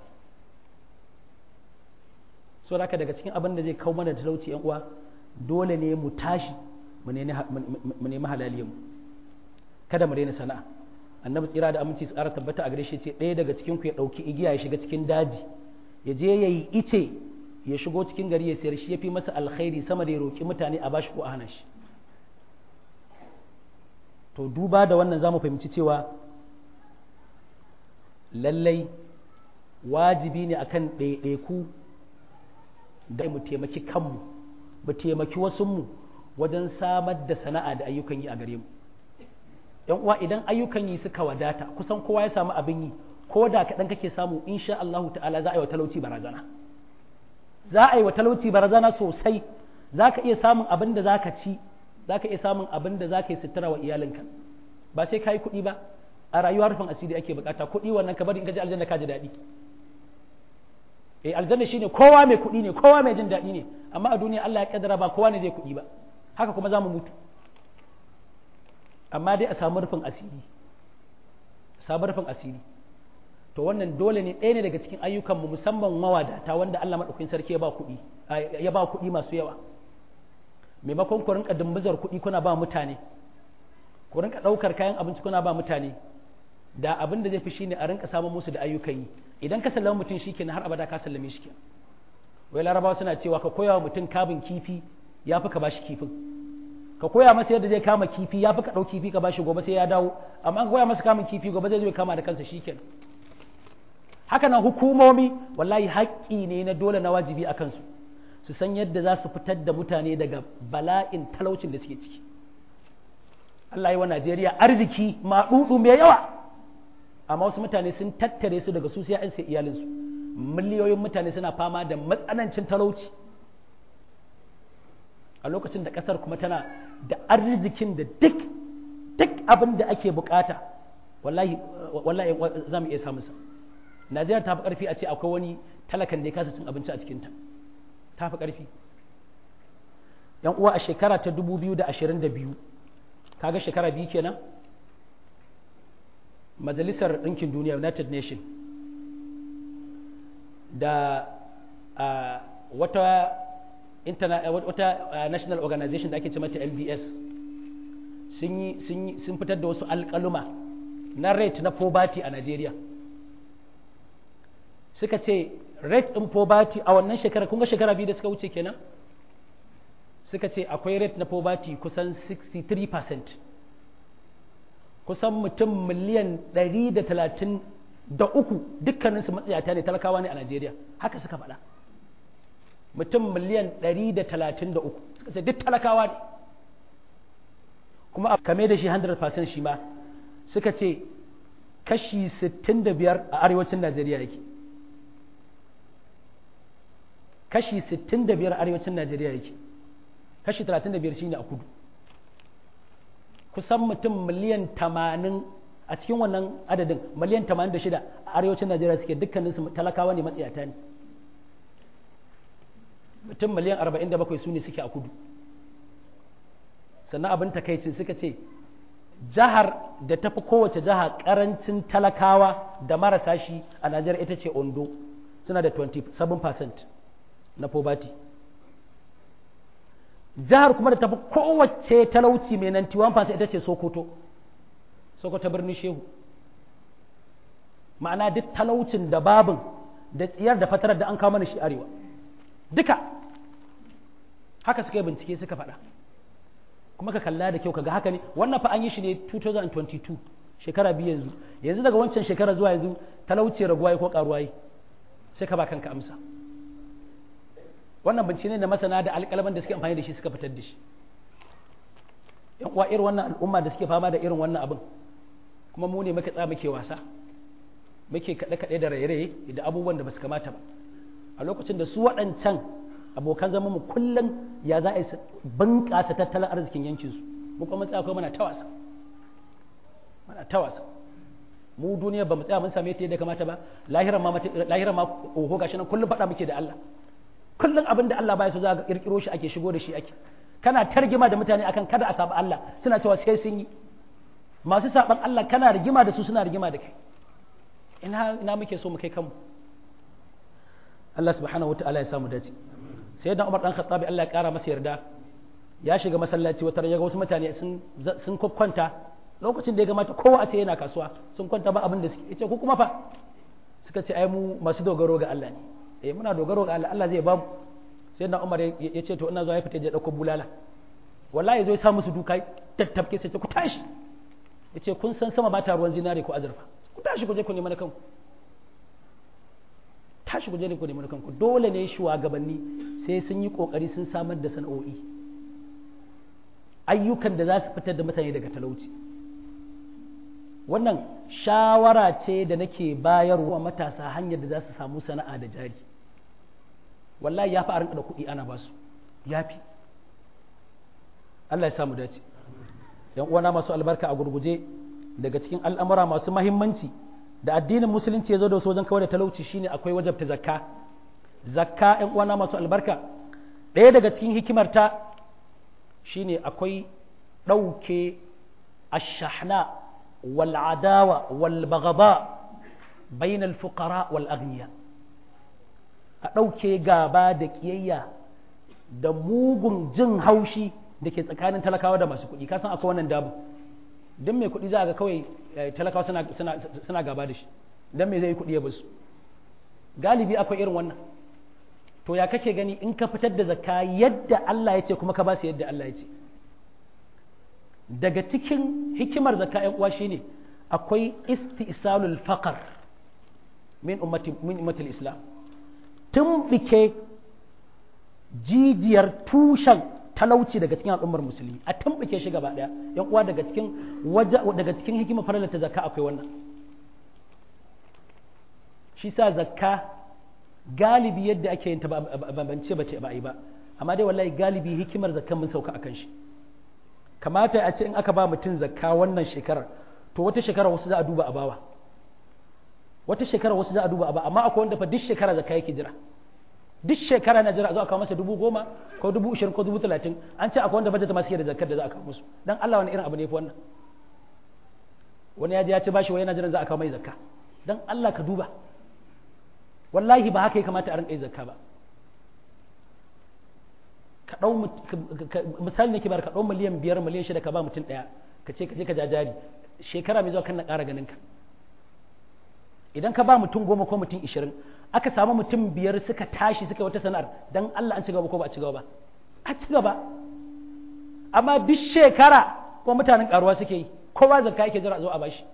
so haka daga cikin abin da zai kawo mana talauci yan uwa dole ne mu tashi mu nemi halaliyan mu kada mu daina sana'a annabi tsira da aminci su ƙara tabbata a gare shi ce ɗaya daga cikin ku ya ɗauki igiya ya shiga cikin daji ya je ya yi ice ya shigo cikin gari ya sayar shi ya fi masa alkhairi sama da ya roƙi mutane a bashi ko a hana shi to duba da wannan za mu fahimci cewa lallai wajibi ne akan ɗaiɗaiku da mu taimaki kanmu mu taimaki wasunmu wajen samar da sana'a da ayyukan yi a gare mu yan uwa idan ayyukan yi suka wadata kusan kowa ya samu abin yi ko da kaɗan kake samu insha Allahu ta'ala za a yi wa talauci barazana za a yi wa talauci barazana sosai za ka iya samun abin da za ka ci za ka iya samun abin da za ka yi sutura wa iyalinka ba sai ka yi kuɗi ba a rayuwar rufin asiri ake bukata kuɗi wannan ka bari in ka ji aljanna ka ji daɗi eh aljanna shine kowa mai kuɗi ne kowa mai jin daɗi ne amma a duniya Allah ya kaddara ba kowa ne zai kuɗi ba haka kuma za mu mutu amma dai a samu rufin asiri samu rufin asiri to wannan dole ne ɗaya ne daga cikin ayyukanmu musamman mawadata wanda Allah maɗaukakin sarki ya ba kuɗi ya ba kuɗi masu yawa maimakon ku rinka dumbuzar kuɗi kuna ba mutane ku rinka ɗaukar kayan abinci kuna ba mutane da abin da zai fi shine a rinka samun musu da ayyukan yi idan ka sallama mutum shikenan har abada ka sallame shi kenan wai larabawa suna cewa ka koya wa mutum kabin kifi ya fi ka bashi kifin ka koya masa yadda zai kama kifi ya fi ka ɗau kifi ka bashi gobe sai ya dawo amma an koya masa kamun kifi gobe zai zo ya kama da kansa shikenan haka nan hukumomi wallahi haƙƙi ne na dole na wajibi a kansu su san yadda za su fitar da mutane daga bala'in talaucin da suke ciki Allah yi wa Najeriya arziki maɗuɗu mai yawa amma wasu mutane sun tattare su daga su sai an sai iyalinsu miliyoyin mutane suna fama da matsanancin talauci a lokacin da ƙasar kuma tana da arzikin da duk duk abin da ake bukata wallahi wallahi za mu iya samun sa Najeriya ta fi ƙarfi a ce akwai wani talakan da ya kasa cin abinci a cikinta ta fi ƙarfi yan uwa a shekara ta 2022 kaga shekara biyu kenan majalisar ɗinkin duniya united nation da wata wata national organization da ake ce mata lbs sun fitar da wasu alƙaluma na rate na poverty a Najeriya. suka ce rate ɗin poverty a wannan shekara kun ga shekara biyu da suka wuce kenan suka ce akwai rate na poverty kusan 63% kusan mutum miliyan 133 dukkaninsu matsayata ne talakawa ne a Najeriya haka suka faɗa mutum miliyan 133 suka ce duk talakawa ne kuma a kame da shi 100% shi ma suka ce kashi 65 a arewacin najeriya yake kashi 65 a arewacin najeriya yake kashi 35 shine a kudu kusan mutum miliyan 80 a cikin wannan adadin miliyan 86 a arewacin najeriya suke dukkaninsu talakawa ne matsiyata ne mutum miliyan 47 su ne suke a kudu sannan abin takaicin suka ce jihar da tafi kowace jiha karancin talakawa da marasa shi a najeriya ita ce ondo suna da 27% na poverty jihar kuma da tafi kowace talauci mai 91% ita ce sokoto sokoto birnin shehu ma'ana duk talaucin da babin da tsiyar da fatarar da an kawo mana shi arewa duka haka suka yi bincike suka faɗa kuma ka kalla da kyau kaga haka ne wannan fa an yi shi ne 2022 shekara biyu yanzu yanzu daga wancan shekara zuwa yanzu talauci raguwa ko karuwa yi sai ka ba kanka amsa wannan bincike ne da masana da alƙalaman da suke amfani da shi suka fitar da shi yan uwa irin wannan al'umma da suke fama da irin wannan abin kuma mu ne muka tsaya muke wasa muke kaɗe-kaɗe da raye-raye da abubuwan da ba su kamata ba a lokacin da su waɗancan abokan zama mu kullum ya za a yi bunƙasa tattalin arzikin yankinsu mu kuma tsaya kuma mana ta wasa mana ta wasa mu duniya ba mu tsaya mun same ta yadda kamata ba lahiran ma lahiran ma oho gashi nan kullum faɗa muke da Allah kullum abin da Allah baya so za ga kirkiro shi ake shigo da shi ake kana targima da mutane akan kada a saba Allah suna cewa sai sun yi masu saban Allah kana rigima da su suna rigima da kai ina ina muke so mu kai kanmu Allah subhanahu wataala ya samu dace sai da Umar dan Khattabi Allah ya kara masa yarda ya shiga masallaci wata ya ga wasu mutane sun sun kwanta lokacin da ya gamata kowa a ce yana kasuwa sun kwanta ba abin da suke yace ku kuma fa suka ce ai mu masu dogaro ga Allah ne eh muna dogaro ga Allah Allah zai ba mu sai da Umar ya ce to ina zuwa ya fita je dauko bulala wallahi zai sa musu duka tattafke sai ce ku tashi yace kun san sama ba ta ruwan zinare ko azurfa ku tashi ku je ku nemi na kanku tashi ku je ku nemi na kanku dole ne shugabanni sai sun yi kokari sun samar da sana'o'i ayyukan da za su fitar da mutane daga talauci wannan shawara ce da nake bayarwa matasa hanyar da za su samu sana'a da jari wallahi ya fi a rinka da kuɗi ana basu ya fi Allah ya samu dace yan uwana masu albarka a gurguje daga cikin al'amura masu mahimmanci da addinin musulunci ya zo da su wajen kawai da talauci shine akwai wajabta zakka zakka yan uwana masu albarka ɗaya daga cikin hikimarta shine akwai ɗauke ashahna wal adawa wal bagaba bainal fuqara wal aghniya a ɗauke gaba da ƙiyayya da mugun jin haushi da ke tsakanin talakawa da masu kuɗi kasan akwai wannan dabu don mai kuɗi za ga kawai talakawa suna gaba da shi don mai zai yi kuɗi ya basu galibi akwai irin wannan to ya kake gani in ka fitar da zakka yadda Allah ya ce kuma ka ba su yadda Allah ya ce daga cikin hikimar zakka ƴan uwa shine akwai istisalul faqar min ummati min ummatil islam tumbike jijiyar tushen talauci daga cikin al'ummar musulmi a tumbike shi gaba daya yan uwa daga cikin waje daga cikin hikimar farala ta zakka akwai wannan shi sa zakka galibi yadda ake yin ta bambance bace ba yi ba amma dai wallahi galibi hikimar zakkan mun sauka akan shi kamata a ce in aka ba mutum zakka wannan shekarar to wata shekara wasu za a duba a bawa wata shekara wasu za a duba a ba amma akwai wanda fa duk shekara zakka yake jira duk shekara na jira a zo a kawo masa dubu goma ko dubu ishirin ko dubu talatin an ce akwai wanda bajet ma suke da zakkar da za a kawo musu dan Allah wani irin abu ne fa wannan wani ya je ya ci bashi wai yana jiran za a kawo mai zakka dan Allah ka duba wallahi ba haka ya kamata a rinka yi zakka ba ka dau misali nake bar ka dau miliyan biyar miliyan shida ka ba mutum daya ka ce ka je ka jajari shekara mai zuwa kan na ƙara ganin ka idan ka ba mutum goma ko mutum ishirin aka samu mutum biyar suka tashi suka wata sana'ar dan Allah an ci gaba ko ba a ci gaba ba a ci gaba amma duk shekara ko mutanen karuwa suke yi kowa zakka yake jira zo a bashi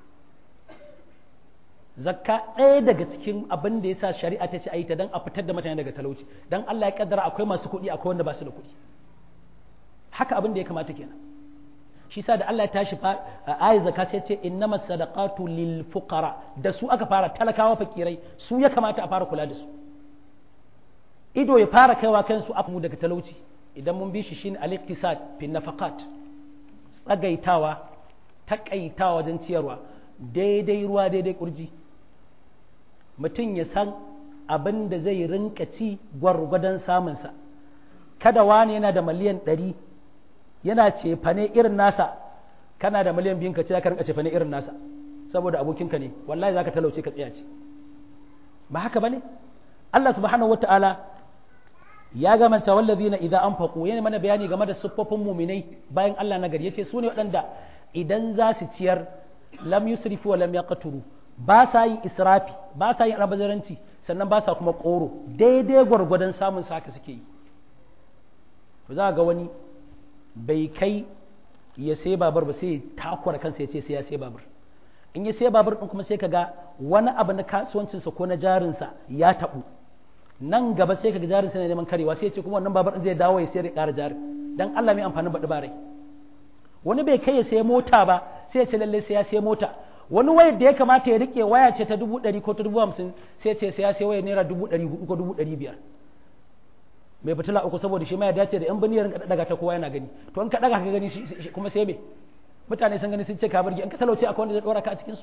zakka ɗaya daga cikin abin da yasa shari'a ta ce a yi ta dan a fitar da mutane daga talauci dan Allah ya kaddara akwai masu kuɗi akwai wanda ba su da kuɗi haka abin da ya kamata kenan shi sa da Allah ya tashi ayat zakka sai ce innamas sadaqatu lil fuqara da su aka fara talakawa fakirai su ya kamata a fara kula da su ido ya fara kaiwa kansu afu daga talauci idan mun bi shi shine al-iqtisad fi nafaqat tsagaitawa takaitawa wajen ciyarwa daidai ruwa daidai kurji mutum ya san abin da zai rinka ci gwargwadon samunsa kada wani yana da miliyan ɗari yana cefane irin nasa kana da miliyan biyun ka ce ka rinka cefane irin nasa saboda abokinka ne wallahi zaka talauce ka tsaya ce ba haka bane Allah subhanahu wataala ya gamanta wallazina idza anfaqu yana mana bayani game da siffofin muminai bayan Allah na gari yace su ne waɗanda idan za su ciyar lam yusrifu wa lam yaqturu ba sa yin israfi ba sa yin rabazaranci sannan ba sa kuma koro daidai gwargwadon samun sa haka suke yi to za ga wani bai kai ya sai babur ba sai takwar kansa ya ce sai ya sai babur in ya sai babur din kuma sai kaga wani abu na kasuwancinsa ko na jarinsa ya taɓu nan gaba sai kaga jarinsa ne neman karewa sai ya ce kuma wannan babur din zai dawo ya sayar ya ƙara jari dan Allah mai amfanin baɗi barai wani bai kai ya sai mota ba sai ya ce lalle sai ya sai mota wani wayar da ya kamata ya rike waya ce ta dubu ɗari ko ta dubu hamsin sai ce sai ya sai wayar naira dubu ɗari hudu ko dubu ɗari biyar mai fitila uku saboda shi ma ya dace da yan biniyar ka daga ta kowa yana gani to in ka daga ka gani shi kuma sai me mutane sun gani sun ce ka burge in ka talauce akwai wanda zai dora ka a cikin su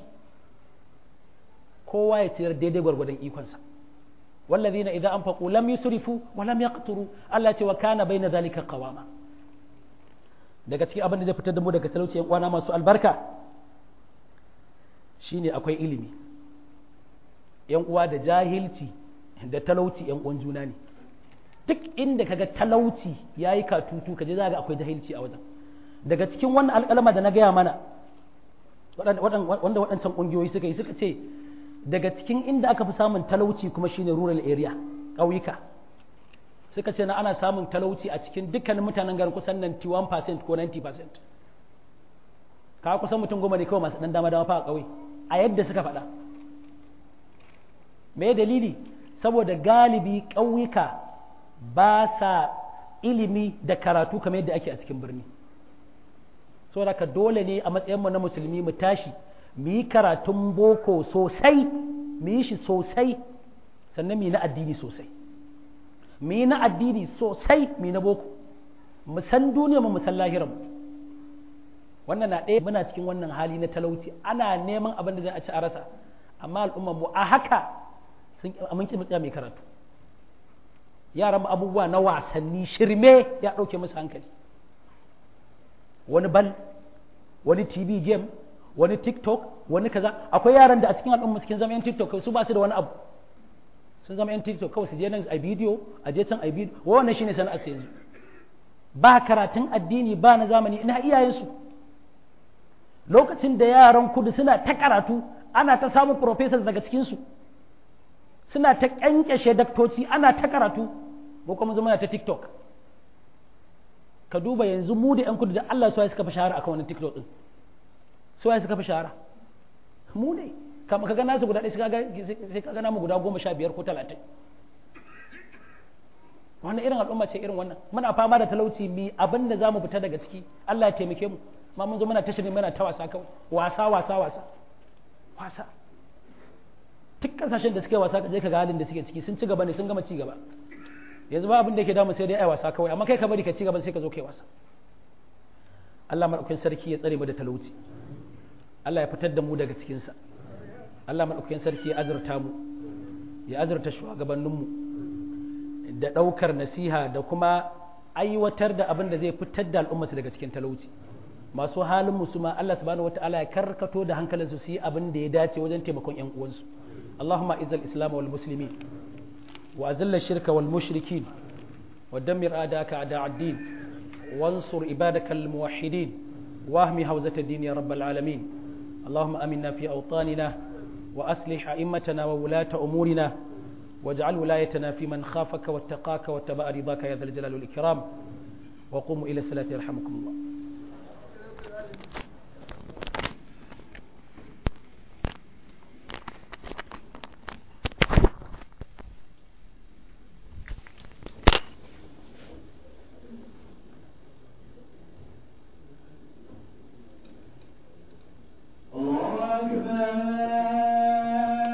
kowa ya ciyar daidai gwargwadon ikonsa wallazina idza anfaqu lam yusrifu wa lam yaqturu Allah ce wa kana baina zalika qawama daga cikin abin da zai fitar da mu daga talauci yan uwana masu albarka shine akwai ilimi yan uwa da jahilci da talauci yan uwan juna ne duk inda kaga talauci yayi katutu kaje za ga akwai jahilci a wajen daga cikin wannan alƙalama da na gaya mana wanda waɗancan ƙungiyoyi suka yi suka ce daga cikin inda aka fi samun talauci kuma shine rural area ƙauyuka suka ce na ana samun talauci a cikin dukkanin mutanen garin kusan 91% ko 90% ka kusan mutum goma ne kawai masu ɗan dama dama fa a ƙauye a yadda suka faɗa me dalili saboda galibi ƙauyuka ba sa ilimi da karatu kamar yadda ake a cikin birni saboda ka dole ne a matsayinmu na musulmi mu tashi mu yi karatun boko sosai mu yi shi sosai sannan mu yi na addini sosai mu yi na addini sosai mu yi na boko mu san duniya mu san lahiran wannan na ɗaya muna cikin wannan hali na talauci ana neman abin da zai a ci a rasa amma al'ummar mu a haka sun mun ki mutsaya mai karatu yaran mu abubuwa na wasanni shirme ya ɗauke musu hankali wani bal wani tv game wani tiktok wani kaza akwai yaran da a cikin al'umma cikin zama yan tiktok su ba su da wani abu sun zama yan tiktok kawai su je nan a bidiyo a je can a bidiyo wannan shine sana'ar su yanzu ba karatun addini ba na zamani ina iyayensu lokacin da yaran kudu suna ta karatu ana ta samun professors daga cikinsu suna ta kyankyashe daktoci ana ta karatu ko kuma zama ta tiktok ka duba yanzu mu da yan kudu da Allah su suka fi shahara akan wannan TikTok din su suka fi shahara mu ne kama ka ga nasu guda ɗaya sai ka ga namu guda goma sha biyar ko talatin wannan irin al'umma ce irin wannan muna fama da talauci mi abin da za mu fita daga ciki Allah ya taimake mu ma mun zo muna tashi ne muna ta wasa kawai wasa wasa wasa wasa duk kasashen da suke wasa ka je ka ga halin da suke ciki sun ci gaba ne sun gama ci gaba yanzu ba abin da yake damu sai dai ai wasa kawai amma kai ka bari ka ci gaba sai ka zo kai wasa Allah madaukakin sarki ya tsare mu da talauci Allah ya fitar da mu daga cikin sa Allah madaukakin sarki ya azurta mu ya azurta shugabannin mu da daukar nasiha da kuma aiwatar da abin da zai fitar da al'umma daga cikin talauci masu halin musu ma Allah subhanahu wataala ya karkato da hankalinsu su yi abin da ya dace wajen taimakon yan uwansu Allahumma izal islam wal muslimin وأذل الشرك والمشركين ودمر أعداءك أعداء الدين وانصر عبادك الموحدين واهم هوزة الدين يا رب العالمين اللهم أمنا في أوطاننا وأصلح أئمتنا وولاة أمورنا واجعل ولايتنا في من خافك واتقاك واتبع رضاك يا ذا الجلال والإكرام وقوموا إلى الصلاة يرحمكم الله